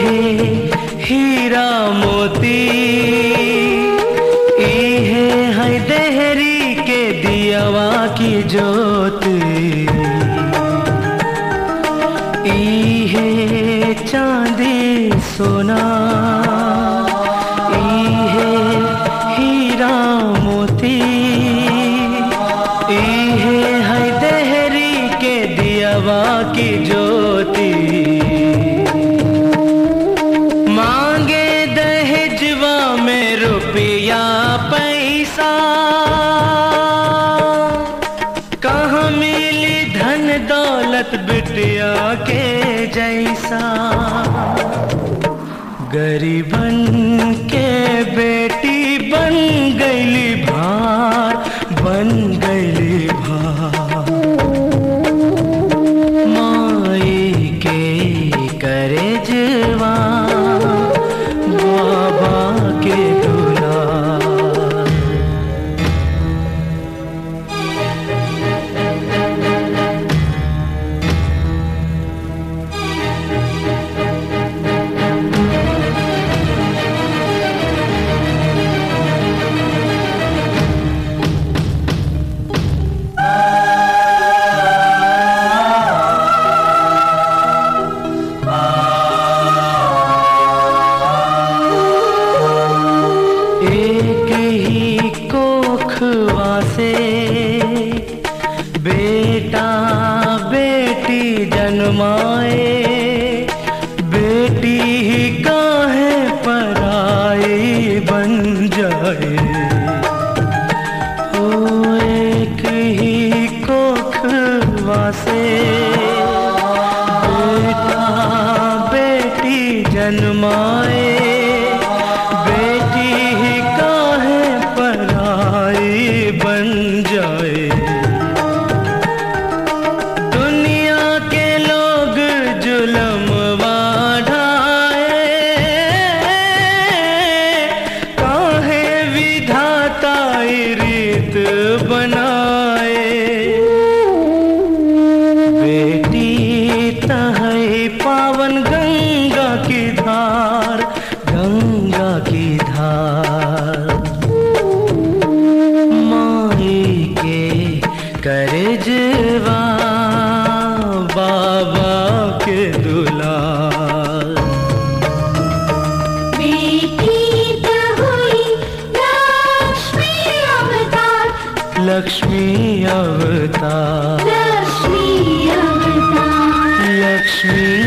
इहे हीरा मोती इहे है देहरी के दियावा की ज्योति इहे चांदी सोना इहे हीरा मोती इहे है देहरी के दियावा की ज्योति मांगे दहेजवा में रुपया पैसा कहाँ मिली धन दौलत बिटिया के जैसा गरीबन के बेटी बन गईली भार बन गईली भार माई के करे जवा बाबा के दुलार एक ही कोखवा से बेटा बेटी जन्माए बेटी ही काहे पराई बन जाए ओ एक ही कोखवा से बेटा बेटी जन्माए बेटी ही काहे पराई बन जाए दुनिया के लोग जुलम ढाए काहे विधाता ई रीत बनाए बेटी तहई पावन गंगा की धार गंगा की धार माई के करजवा बाबा के दुलार बेटी त हुई लक्ष्मी अवतार लक्ष्मी अवतार लक्ष्मी अवतार लक्ष्मी